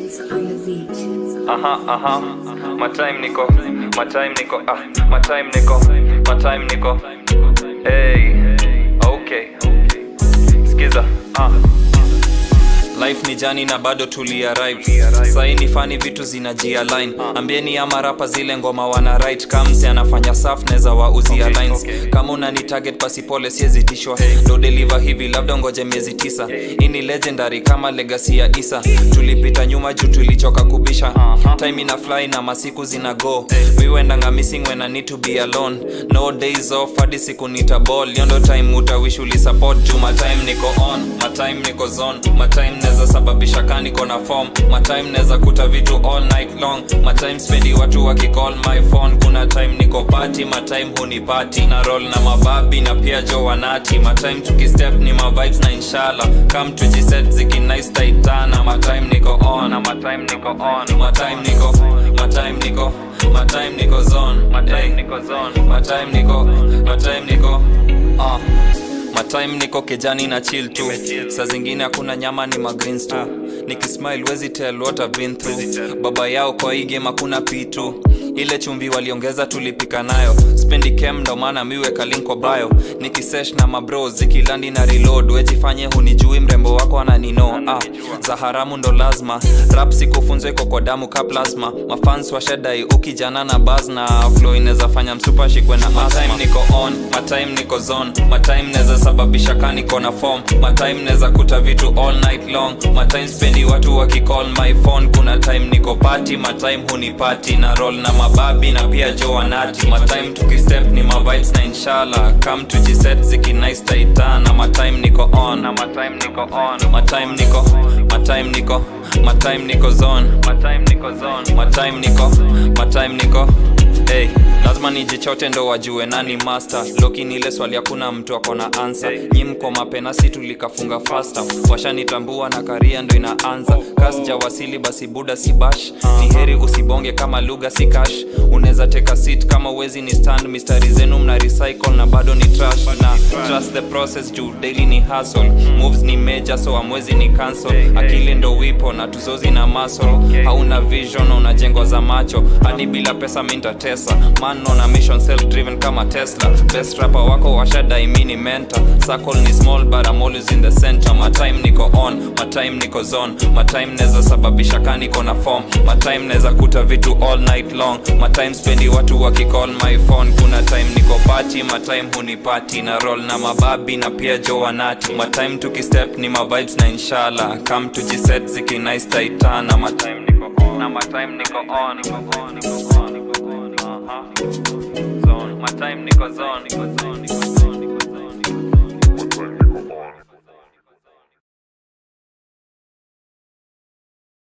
Chills on the beat. Aha, aha. My time niko, my time niko, ah, my time niko, my time niko. Hey, okay. Skiza, ah. Life ni jani na bado tuli arrive Sai ni fani vitu zinajialign Ambieni ama rapa zile ngoma wana right Kamsi anafanya saf neza wauzia lines Kama unani target basi pole siezi tishwa Do deliver hivi labda ngoje miezi tisa Hii ni legendary kama legacy ya Isa Tulipita nyuma juu tulichoka kubisha Time ina fly na masiku zina go We wendanga missing when I need to be alone No days off hadi siku nita ball Yondo time utawish uli support juu my time niko on My time niko zone My time neza sababisha kani kona form My time neza kuta vitu all night long My time spendi watu wakicall my phone Kuna time niko party My time huni party Na roll na mababi na pia jo wanati My time tukistep ni ma vibes na inshallah Come tujiset ziki nice taitana My time niko on My time niko on My time niko My time niko My time niko zone My time niko zone My time niko My time niko uh. matime niko kejani na chill tu saa zingine hakuna nyama ni magreens tu nikismile wezi tell what I've been through baba yao kwa hii game hakuna pitu ile chumvi waliongeza tulipika nayo spendi kem ndo maana miweka link kwa bio nikisesh na mabro zikilandi na reload wejifanye hunijui mrembo wako ananino ah, za haramu ndo lazima rap sikufunzwa iko kwa damu ka plasma mafans washadai ukijana na bas na flow inaweza fanya msupa shikwe na asma niko on matime niko zone matime neza sababisha kaniko na form matime neza kuta vitu all night long matime spendi watu wakicall my phone kuna time niko party matime hunipati na roll na mababi na pia jo wanati matime tukistep ni mavibes na inshallah come tujiset ziki nice taitana matime niko on na matime niko on matime niko matime niko matime niko zone matime niko zone matime niko matime niko hey lazima nijichote ndo wajue nani master loki ni ile swali hakuna mtu akona ansa nyi mko mapena si tulikafunga fasta washanitambua na karia ndo inaanza kasja wasili basi buda si bash ni heri usibonge kama lugha si cash unaweza teka seat kama uwezi ni stand mistari zenu mna recycle na bado ni trash na trust the process juu daily ni hustle moves ni major so amwezi ni cancel akili ndo wipo na tuzozi na muscle hauna vision unajengwa za macho hadi bila pesa mintatesa man on a mission self driven kama tesla best rapper wako washadai mini mentor circle ni small but I'm always in the center my time niko on my time niko zone my time neza sababisha ka niko na form my time neza kuta vitu all night long my time spendi watu wakicall my phone kuna time niko party my time hunipati na roll na mababi na pia jo wanati my time tukistep ni ma vibes na inshallah come tujiset ziki nice taitana my time niko on na my time niko on niko on niko on niko on uh-huh. zone my time niko zone niko zone